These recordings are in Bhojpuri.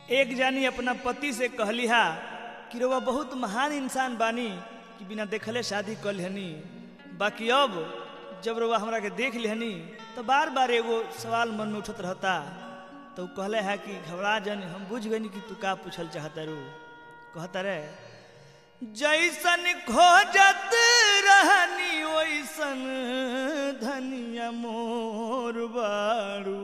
एक जानी अपना पति से कहली हा कि रउआ बहुत महान इंसान बानी कि बिना देखले शादी कर लेहनी बाकी अब जब रउआ हमरा के देख लेहनी तो बार बार एगो सवाल मन में उठत रहता तो उ कहले है कि घबरा जन हम बुझ गनी कि तू का पूछल चाहता रू कहता रे जैसन खोजत रहनी वैसन धनिया मोर बारू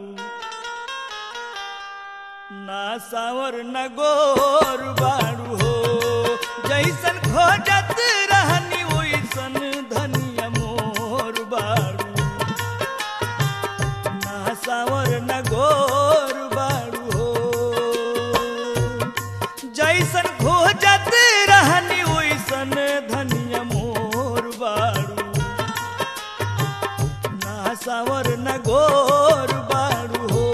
ना सावर न गोर बारू हो जैसन खोजत रहनी वैसन धनिया मोर बारू ना सावर न गोर बारू हो जैसन खोजत रहनी वैसन धनिया मोर बारू ना सावर न गोर बारू हो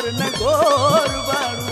पर न गोर बाड़ू